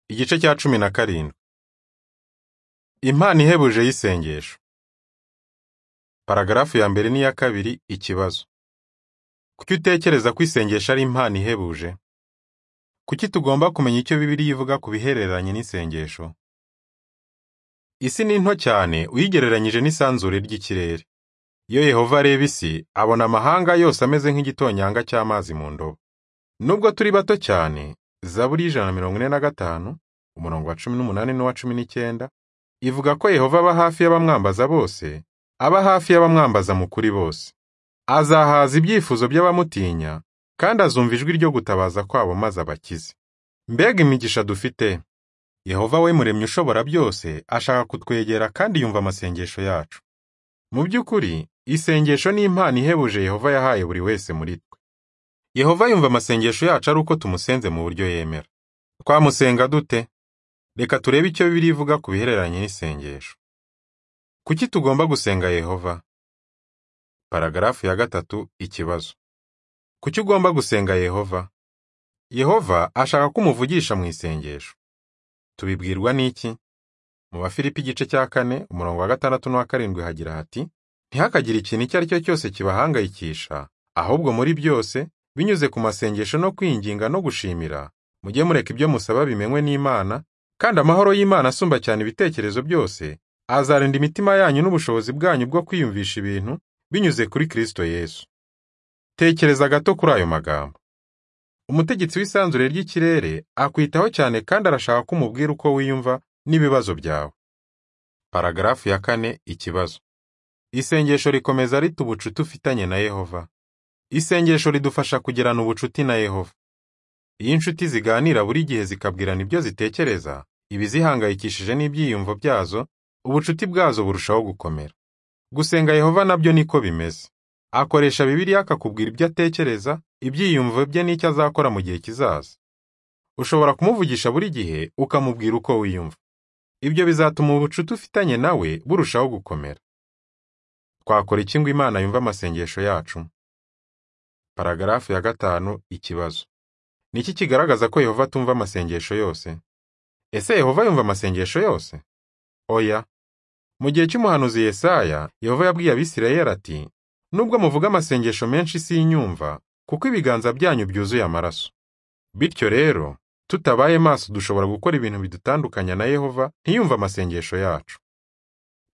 Igice cya cumi na karindwi. Impano ihebuje y'isengesho. Paragarafu ya mbere n'iya kabiri ikibazo. Kuki utekereza ko isengesho ari impano ihebuje? Kuki tugomba kumenya icyo Bibiliya ivuga ku bihereranye n'isengesho? Isi ni nto cyane uyigereranyije n'isanzure ry'ikirere. Iyo Yehova areba isi, abona amahanga yose ameze nk'igitonyanga cy'amazi mu ndobo. Nubwo turi bato cyane, Zaburi y'ijana na mirongo ine na gatanu, umurongo wa cumi n'umunani n'uwa cumi n'icyenda, ivuga ko Yehova aba hafi y'abamwambaza bose, aba hafi y'abamwambaza mu kuri bose. Azahaza ibyifuzo by'abamutinya, kandi azumva ijwi ryo gutabaza kwabo maze abakize. Mbega imigisha dufite! Yehova we muremyi ushobora byose, ashaka kutwegera kandi yumva amasengesho yacu. Mu by'ukuri, isengesho ni impano ihebuje Yehova yahaye buri wese muri twe. Yehova yumva amasengesho yacu ari uko tumusenze mu buryo yemera. Twamusenga dute? Reka turebe icyo Bibiliya ivuga ku bihereranye n'isengesho. Kuki tugomba gusenga Yehova? Paragarafu ya gatatu ikibazo. Kuki ugomba gusenga Yehova? Yehova ashaka ko umuvugisha mu isengesho. Tubibwirwa n'iki? Mu Bafilipi igice cya kane, umurongo wa gatandatu n'uwa karindwi hagira hati, ntihakagire ikintu icyo ari cyo cyose kibahangayikisha, ahubwo muri byose, binyuze ku masengesho no kwinginga no gushimira, mujye mureka ibyo musaba bimenywe n'Imana, kandi amahoro y'Imana asumba cyane ibitekerezo byose, azarinda imitima yanyu n'ubushobozi bwanyu bwo kwiyumvisha ibintu, binyuze kuri Kristo Yesu. Tekereza gato kuri ayo magambo. Umutegetsi w'isanzure ry'ikirere akwitaho cyane kandi arashaka ko umubwira uko wiyumva n'ibibazo byawe. Paragarafu ya kane ikibazo. Isengesho rikomeza rita ubucuti ufitanye na Yehova. Isengesho ridufasha kugirana ubucuti na Yehova. Iyo inshuti ziganira buri gihe zikabwirana ibyo zitekereza, ibizihangayikishije n'ibyiyumvo byazo, ubucuti bwazo burushaho gukomera. Gusenga Yehova nabyo niko bimeze. Akoresha Bibiliya akakubwira ibyo atekereza, ibyiyumvo bye n'icyo azakora mu gihe kizaza. Ushobora kumuvugisha buri gihe ukamubwira uko wiyumva. Ibyo bizatuma ubucuti ufitanye nawe burushaho gukomera. Twakora iki ngo Imana yumve amasengesho yacu? Paragarafu ya gatanu ikibazo. Niki kigaragaza ko Yehova atumva amasengesho yose? Ese Yehova yumva amasengesho yose? Oya. Mu gihe cy'umuhanuzi Yesaya, Yehova yabwiye Abisirayeli ati, nubwo muvuga amasengesho menshi sinyumva, kuko ibiganza byanyu byuzuye amaraso. Bityo rero, tutabaye maso dushobora gukora ibintu bidutandukanya na Yehova ntiyumve amasengesho yacu.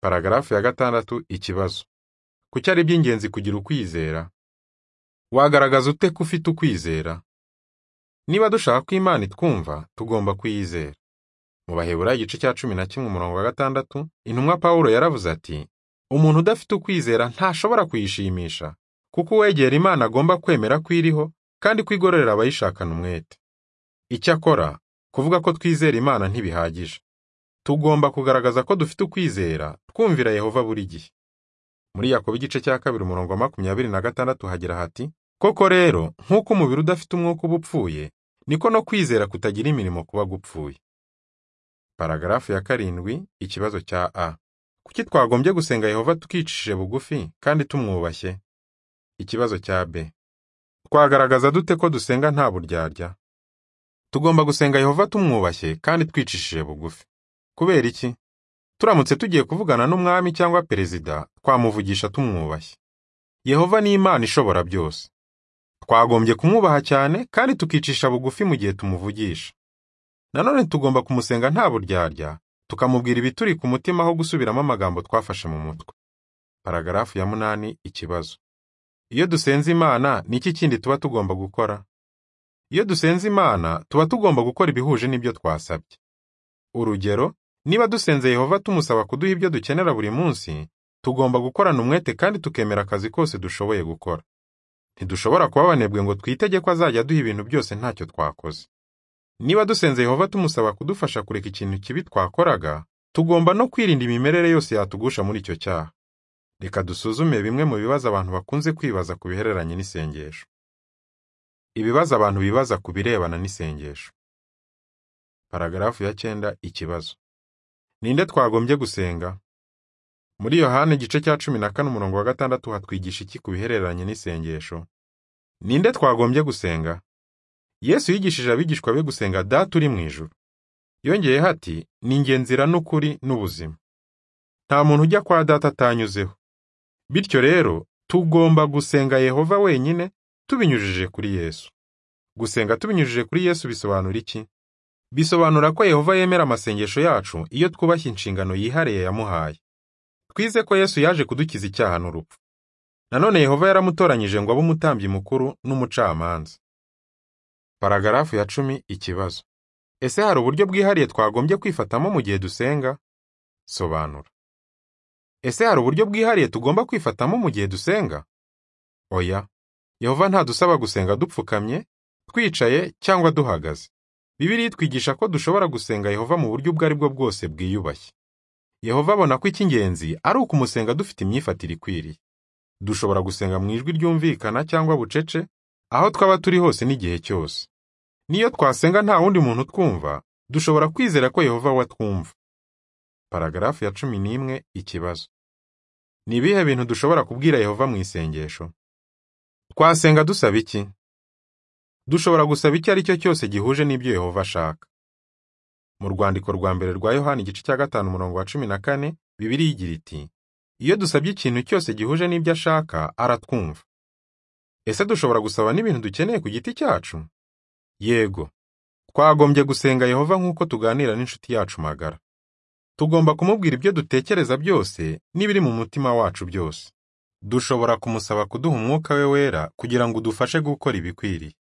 Paragarafu ya gatandatu ikibazo. Kuki ari iby'ingenzi kugira ukwizera? Wagaragaza ute ko ufite ukwizera? Niba dushaka ko Imana itwumva, tugomba kuyizera. Mu Baheburayo igice cya cumi na kimwe umurongo wa gatandatu, intumwa Pawulo yaravuze ati, umuntu udafite ukwizera ntashobora kuyishimisha, kuko uwegera Imana agomba kwemera ko iriho, kandi ko igororera abayishakana umwete. Icyakora, kuvuga ko twizera Imana ntibihagije. Tugomba kugaragaza ko dufite ukwizera, twumvira Yehova buri gihe. Muri Yakobo igice cya kabiri umurongo wa makumyabiri na gatandatu hagira hati, Koko rero, nk'uko umubiri udafite umwuka uba upfuye, niko no kwizera kutagira imirimo kuba gupfuye. Paragarafu ya karindwi, ikibazo cya A. Kuki twagombye gusenga Yehova tukicishije bugufi kandi tumwubashye? Ikibazo cya B. Twagaragaza dute ko dusenga nta buryarya? Tugomba gusenga Yehova tumwubashye kandi twicishije bugufi. Kubera iki? Turamutse tugiye kuvugana n'umwami cyangwa perezida, twamuvugisha tumwubashye. Yehova ni Imana ishobora byose. Twagombye kumwubaha cyane kandi tukicisha bugufi mu gihe tumuvugisha. Nanone tugomba kumusenga nta buryarya, tukamubwira ibituri ku mutima aho gusubiramo amagambo twafashe mu mutwe. Paragarafu ya munani ikibazo. Iyo dusenze Imana, ni iki kindi tuba tugomba gukora? Iyo dusenze Imana, tuba tugomba gukora ibihuje n'ibyo twasabye. Urugero, niba dusenze Yehova tumusaba kuduha ibyo dukenera buri munsi, tugomba gukorana umwete kandi tukemera akazi kose dushoboye gukora. Ntidushobora kuba abanebwe ngo twitege ko azajya aduha ibintu byose ntacyo twakoze. Niba dusenze Yehova tumusaba kudufasha kureka ikintu kibi twakoraga, tugomba no kwirinda imimerere yose yatugusha muri icyo cyaha. Reka dusuzume bimwe mu bibazo abantu bakunze kwibaza ku bihereranye n'isengesho. Ibibazo abantu bibaza ku birebana n'isengesho. Paragarafu ya cyenda ikibazo. Ninde twagombye gusenga? Muri Yohana igice cya cumi na kane umurongo wa gatandatu hatwigisha iki ku bihereranye n'isengesho? Ninde twagombye gusenga? Yesu yigishije abigishwa be gusenga Data uri mu ijuru. yongeyeho ati ni njye nzira n'ukuri n'ubuzima nta muntu ujya kwa data atanyuzeho bityo rero tugomba gusenga yehova wenyine tubinyujije kuri yesu gusenga tubinyujije kuri yesu bisobanura iki bisobanura ko yehova yemera amasengesho yacu iyo twubashye inshingano yihariye yamuhaye twize ko yesu yaje kudukiza icyaha n'urupfu nanone yehova yaramutoranyije ngo abe umutambyi mukuru n'umucamanza paragarafu ya cumi ikibazo ese hari uburyo bwihariye twagombye kwifatamo mu gihe dusenga sobanura ese hari uburyo bwihariye tugomba kwifatamo mu gihe dusenga oya yehova ntadusaba gusenga dupfukamye twicaye cyangwa duhagaze bibiriya itwigisha ko dushobora gusenga yehova mu buryo ubwo ari bwo bwose bwiyubashye yehova abona ko icy'ingenzi ari ukumusenga dufite imyifatire ikwiriye dushobora gusenga mu ijwi ryumvikana cyangwa bucece aho twaba turi hose n'igihe cyose niyo twasenga nta wundi muntu twumva dushobora kwizera ko yehova we atwumva paragarafu ya cumi n'imwe ikibazo ni ibihe bintu dushobora kubwira yehova mu isengesho twasenga dusaba iki dushobora gusaba icyo ari cyo cyose gihuje n'ibyo yehova ashaka mu rwandiko rwa mbere rwa yohani igice cya gatanu umurongo wa cumi na kane bibiriya igira iti iyo dusabye ikintu cyose gihuje n'ibyo ashaka aratwumva ese dushobora gusaba n'ibintu dukeneye ku giti cyacu yego twagombye gusenga yehova nk'uko tuganira n'inshuti yacu magara tugomba kumubwira ibyo dutekereza byose n'ibiri mu mutima wacu byose dushobora kumusaba kuduha umwuka we wera kugira ngo udufashe gukora ibikwiriye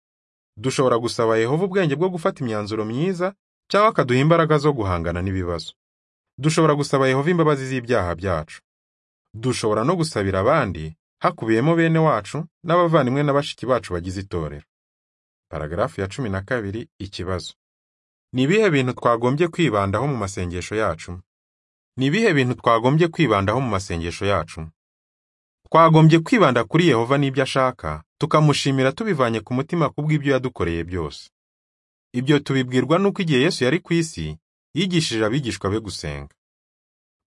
dushobora gusaba yehova ubwenge bwo gufata imyanzuro myiza cyangwa akaduha imbaraga zo guhangana n'ibibazo dushobora gusaba yehova imbabazi z'ibyaha byacu dushobora no gusabira abandi hakubiyemo bene wacu n'abavandimwe na bashiki bacu bagize itorero paragarafu ya cumi na kabiri ikibazo ni ibihe bintu twagombye kwibandaho mu masengesho yacu ni ibihe bintu twagombye kwibandaho mu masengesho yacu twagombye kwibanda kuri yehova n'ibyo ashaka tukamushimira tubivanye ku mutima kubw'ibyo yadukoreye byose ibyo tubibwirwa n'uko igihe yesu yari ku isi yigishije abigishwa be gusenga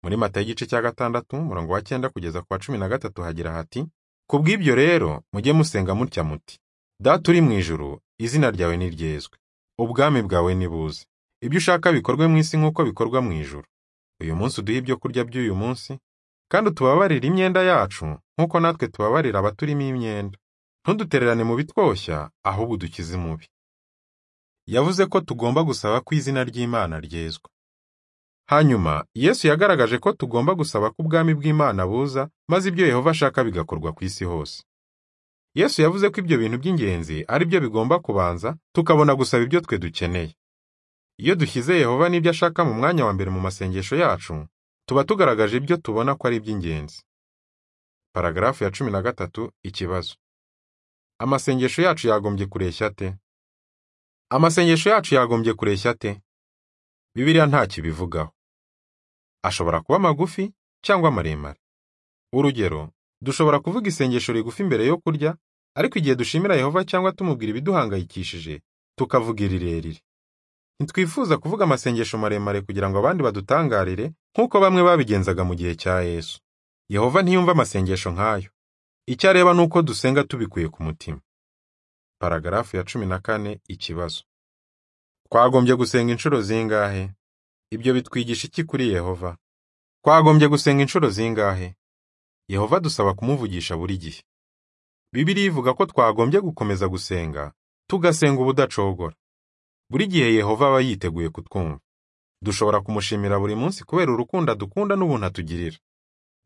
muri mata y'igice cya gatandatu umurongo wa cyenda kugeza ku wa cumi na gatatu hagira hati kubw'ibyo rero mujye musenga mutya muti data uri mu ijuru izina ryawe ni ryezwe ubwami bwawe nibuze ibyo ushaka bikorwe mu isi nk'uko bikorwa mu ijuru uyu munsi uduhe ibyo kurya by'uyu munsi kandi utubabarire imyenda yacu nk'uko natwe tubabarira abaturimo imyenda ntudutererane mu bitwoshya ahubwo udukize imubi yavuze ko tugomba gusaba ko izina ry'imana ryezwa hanyuma yesu yagaragaje ko tugomba gusaba ko ubwami bw'imana buza maze ibyo yehova ashaka bigakorwa ku isi hose yesu yavuze ko ibyo bintu by'ingenzi ari byo bigomba kubanza tukabona gusaba ibyo twe dukeneye iyo dushyize yehova n'ibyo ashaka mu mwanya wa mbere mu masengesho yacu tuba tugaragaje ibyo tubona ko ari iby'ingenzi paragarafu ya cumi na gatatu ikibazo amasengesho yacu yagombye kureshya ate amasengesho yacu yagombye kureshya ate bibiliya nta kibivugaho ashobora kuba magufi cyangwa maremare urugero dushobora kuvuga isengesho rigufi mbere yo kurya ariko igihe dushimira yehova cyangwa tumubwira ibiduhangayikishije tukavuga irirerire ntitwifuza kuvuga amasengesho maremare kugira ngo abandi badutangarire nk'uko bamwe babigenzaga mu gihe cya yesu yehova ntiyumva amasengesho nk'ayo icyo areba ni uko dusenga tubikuye ku mutima paragarafu ya cumi na kane ikibazo twagombye gusenga inshuro zingahe ibyo bitwigisha iki kuri yehova twagombye gusenga inshuro zingahe yehova dusaba kumuvugisha buri gihe bibiliya ivuga ko twagombye gukomeza gusenga tugasenga ubudacogora buri gihe yehova aba yiteguye kutwumva dushobora kumushimira buri munsi kubera urukundo adukunda n'ubuntu atugirira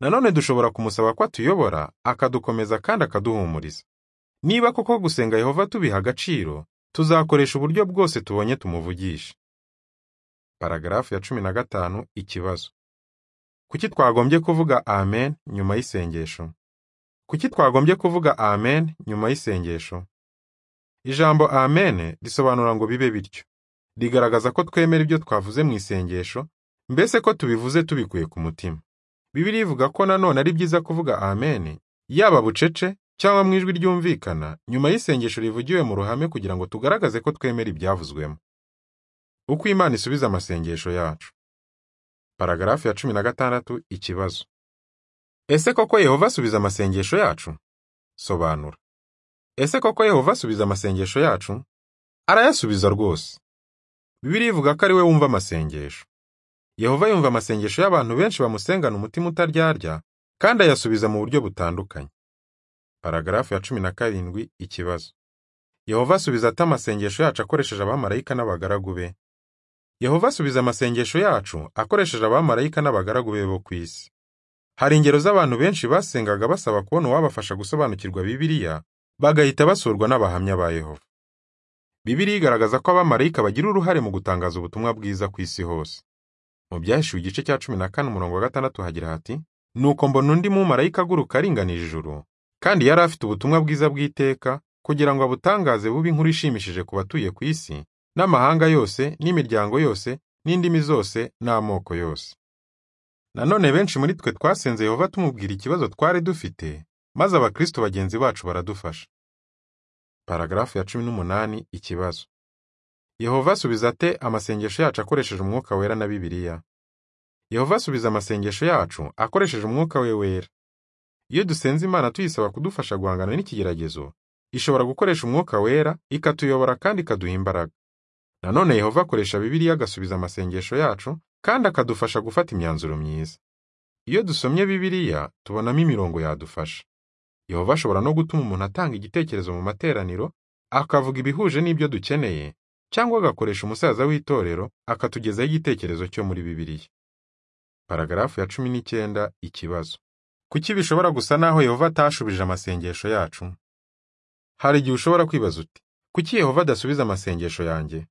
nanone dushobora kumusaba ko atuyobora akadukomeza kandi akaduhumuriza niba koko gusenga yehova tubiha agaciro tuzakoresha uburyo bwose tubonye tumuvugisha paragarafu ya cumi na gatanu ikibazo kuki twagombye kuvuga amen nyuma y'isengesho kuki twagombye kuvuga amen nyuma y'isengesho ijambo amen risobanura ngo bibe bityo rigaragaza ko twemera ibyo twavuze mu isengesho mbese ko tubivuze tubikuye ku mutima bibiri ivuga ko nanone ari byiza kuvuga amen yaba bucece cyangwa mu ijwi ryumvikana nyuma y'isengesho rivugiwe mu ruhame kugira ngo tugaragaze ko twemera ibyavuzwemo uko imana isubiza amasengesho yacu paragarafu ya cumi na gatandatu ikibazo ese koko yehova asubiza amasengesho yacu sobanura ese koko yehova asubiza amasengesho yacu arayasubiza rwose Bibiliya ivuga ko ari we wumva amasengesho Yehova yumva amasengesho y'abantu benshi bamusengana umutima utaryarya kandi ayasubiza mu buryo butandukanye paragarafu ya cumi na karindwi ikibazo Yehova asubiza ate amasengesho yacu akoresheje abamarayika n'abagaragu be Yehova asubiza amasengesho yacu akoresheje abamarayika n'abagaragu be bo ku isi hari ingero z'abantu benshi basengaga basaba kubona uwabafasha gusobanukirwa Bibiliya bagahita basurwa n'abahamya ba Yehova Bibiliya igaragaza ko abamarayika bagira uruhare mu gutangaza ubutumwa bwiza ku isi hose mu byahishuwe igice cya cumi na kane umurongo wa gatandatu hagira hati nuko mbona undi mumarayika aguruka aringanije ijuru kandi yari afite ubutumwa bwiza bw'iteka kugira ngo abutangaze bube inkuru ishimishije ku batuye ku isi n'amahanga yose n'imiryango yose n'indimi zose n'amoko yose nanone benshi muri twe twasenze yehova tumubwira ikibazo twari dufite maze abakristo bagenzi bacu baradufasha paragarafu ya cumi n'umunani ikibazo Yehova asubiza ate amasengesho yacu akoresheje umwuka wera na Bibiliya? Yehova asubiza amasengesho yacu akoresheje umwuka we wera. Iyo dusenze Imana tuyisaba kudufasha guhangana n'ikigeragezo, ishobora gukoresha umwuka wera, ikatuyobora kandi ikaduha imbaraga. Nanone Yehova akoresha Bibiliya agasubiza amasengesho yacu kandi akadufasha gufata imyanzuro myiza. Iyo dusomye Bibiliya tubonamo imirongo yadufasha. Yehova ashobora no gutuma umuntu atanga igitekerezo mu materaniro, akavuga ibihuje n'ibyo dukeneye, cyangwa agakoresha umusaza w'itorero akatugezaho igitekerezo cyo muri Bibiliya. Paragarafu ya cumi n'icyenda ikibazo. Kuki bishobora gusa n'aho Yehova atashubije amasengesho yacu? Hari igihe ushobora kwibaza uti kuki Yehova adasubiza amasengesho yanjye?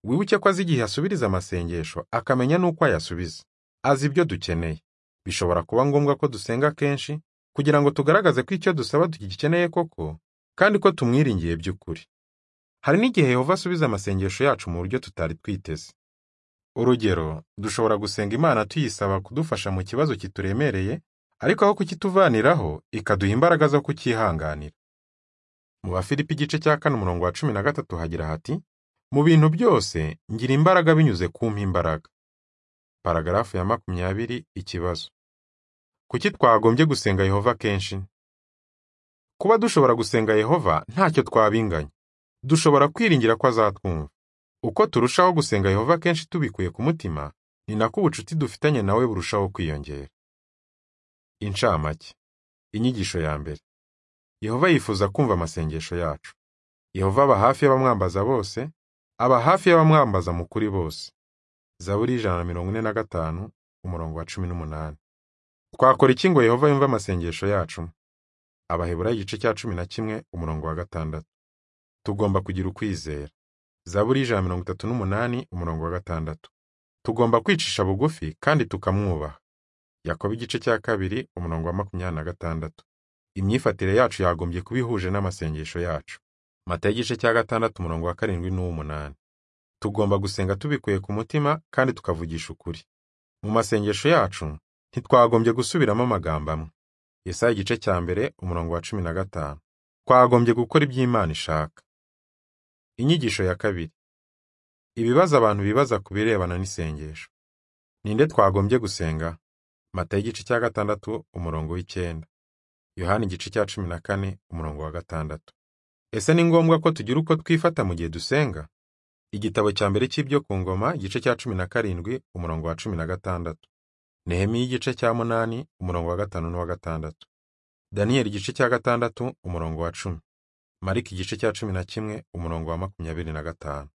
Wibuke ko azi igihe asubiriza amasengesho akamenya n'uko ayasubiza. Azi ibyo dukeneye. Bishobora kuba ngombwa ko dusenga kenshi kugira ngo tugaragaze ko icyo dusaba tugikeneye koko kandi ko tumwiringiye by'ukuri. Hari n'igihe Yehova asubiza amasengesho yacu mu buryo tutari twiteze. Urugero, dushobora gusenga Imana tuyisaba kudufasha mu kibazo kituremereye, ariko aho kukituvaniraho, ikaduha imbaraga zo kucyihanganira. Mu Bafilipi igice cya kane umurongo wa cumi na gatatu hagira hati, mu bintu byose ngira imbaraga binyuze kumpa imbaraga. Paragarafu ya makumyabiri ikibazo. Kuki twagombye gusenga Yehova kenshi? Kuba dushobora gusenga Yehova ntacyo twabinganya. dushobora kwiringira ko azatwumva uko turushaho gusenga yehova kenshi tubikuye ku mutima ni nako ubucuti dufitanye nawe burushaho kwiyongera incamake inyigisho ya mbere yehova yifuza kumva amasengesho yacu yehova aba hafi y'abamwambaza bose aba hafi y'abamwambaza mu kuri bose zaburi ijana na mirongo ine na gatanu umurongo wa cumi n'umunani twakora iki ngo yehova yumve amasengesho yacu abaheburayo igice cya cumi na kimwe umurongo wa gatandatu tugomba kugira ukwizera zaburi ijana mirongo itatu n'umunani umurongo wa gatandatu tugomba kwicisha bugufi kandi tukamwubaha yakoba igice cya kabiri umurongo wa makumyabiri na gatandatu imyifatire yacu yagombye kuba ihuje n'amasengesho yacu mata igice cya gatandatu umurongo wa karindwi n'uw'umunani tugomba gusenga tubikuye ku mutima kandi tukavugisha ukuri mu masengesho yacu ntitwagombye gusubiramo amagambo amwe yesaya igice cya mbere umurongo wa cumi na gatanu twagombye gukora ibyo Imana ishaka Inyigisho ya kabiri. Ibibazo abantu bibaza ku birebana n'isengesho. Ninde twagombye gusenga? Matayo igice cya gatandatu umurongo w'icyenda. Yohana igice cya cumi na kane umurongo wa gatandatu. Ese ni ngombwa ko tugira uko twifata mu gihe dusenga? Igitabo cya mbere cy'ibyo ku ngoma igice cya cumi na karindwi umurongo wa cumi na gatandatu. Nehemiya igice cya munani umurongo wa gatanu n'uwa gatandatu. Daniyeli igice cya gatandatu umurongo wa cumi. Mariki igice cya cumi na kimwe umurongo wa makumyabiri na gatanu.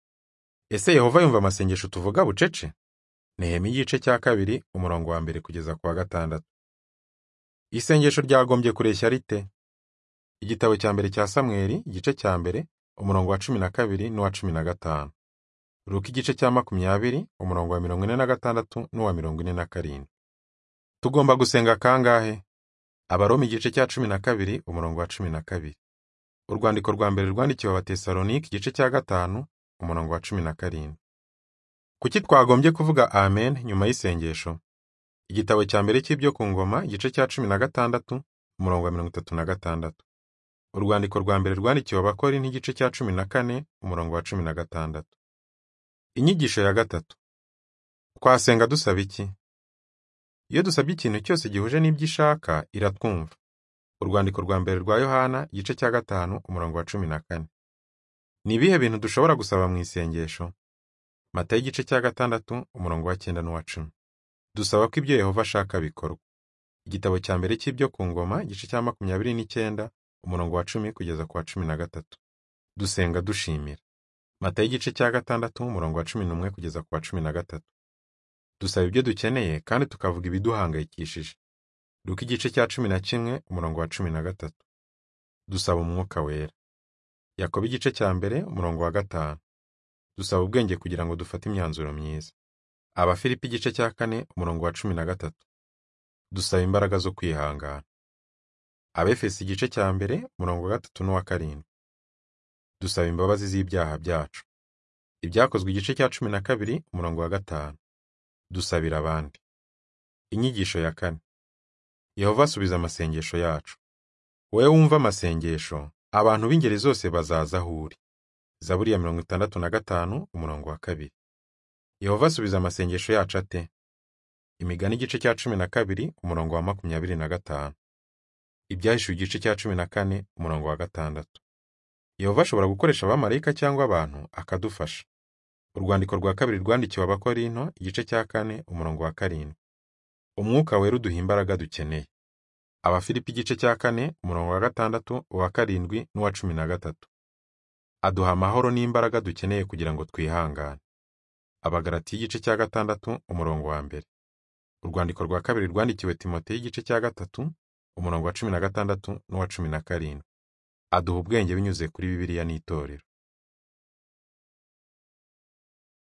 Ese Yehova yumva amasengesho tuvuga bucece? Nehemiya igice cya kabiri umurongo wa mbere kugeza ku wa gatandatu. Isengesho ryagombye kureshya rite? Igitabo cya mbere cya Samweli igice cya mbere umurongo wa cumi na kabiri n'uwa cumi na gatanu. Ruka igice cya makumyabiri umurongo wa mirongo ine na gatandatu n'uwa mirongo ine na karindwi. Tugomba gusenga kangahe? Abaroma igice cya cumi na kabiri umurongo wa cumi na kabiri. Urwandiko rwa mbere rwandikiwe Abatesalonike igice cya gatanu umurongo wa cumi na karindwi. Kuki twagombye kuvuga Amen nyuma y'isengesho? Igitabo cya mbere cy'ibyo ku ngoma igice cya cumi na gatandatu umurongo wa mirongo itatu na gatandatu. Urwandiko rwa mbere rwandikiwe Abakori n'igice cya cumi na kane umurongo wa cumi na gatandatu. Inyigisho ya gatatu. Twasenga dusaba iki? Iyo dusabye ikintu cyose gihuje n'ibyo ishaka iratwumva. Urwandiko rwa mbere rwa Yohana igice cya gatanu umurongo wa cumi na kane. Ni ibihe bintu dushobora gusaba mu isengesho? matayo igice cya gatandatu umurongo wa cyenda n'uwa cumi dusaba ko ibyo yehova ashaka bikorwa igitabo cya mbere cy'ibyo ku ngoma igice cya makumyabiri n'icyenda umurongo wa cumi kugeza ku wa cumi na gatatu dusenga dushimira matayo igice cya gatandatu umurongo wa cumi n'umwe kugeza ku wa cumi na gatatu dusaba ibyo dukeneye kandi tukavuga ibiduhangayikishije luka igice cya cumi na kimwe umurongo wa cumi na gatatu dusaba umwuka wera yakobo igice cya mbere umurongo wa gatanu dusaba ubwenge kugira ngo dufate imyanzuro myiza abafilipi igice cya kane umurongo wa cumi na gatatu dusaba imbaraga zo kwihangana abefesi igice cya mbere umurongo wa gatatu n'uwa karindwi dusaba imbabazi z'ibyaha byacu ibyakozwe igice cya cumi na kabiri umurongo wa gatanu dusabira abandi inyigisho ya kane yehova asubiza amasengesho yacu wowe wumva amasengesho abantu b'ingeri zose bazaza aho uri zaburi ya mirongo itandatu na gatanu umurongo wa kabiri yehova asubiza amasengesho yacu ate imigani igice cya cumi na kabiri umurongo wa makumyabiri na gatanu ibyahishuwe igice cya cumi na kane umurongo wa gatandatu yehova ashobora gukoresha abamarayika cyangwa abantu akadufasha urwandiko rwa kabiri rwandikiwe abakorinto igice cya kane umurongo wa karindwi umwuka wera uduha imbaraga dukeneye abafilipi igice cya kane umurongo wa gatandatu uwa karindwi n'uwa cumi na gatatu aduha amahoro n'imbaraga dukeneye kugira ngo twihangane abagaratiya igice cya gatandatu umurongo wa mbere urwandiko rwa kabiri rwandikiwe timoteyo igice cya gatatu umurongo wa cumi na gatandatu n'uwa cumi na karindwi aduha ubwenge binyuze kuri bibiliya n'itorero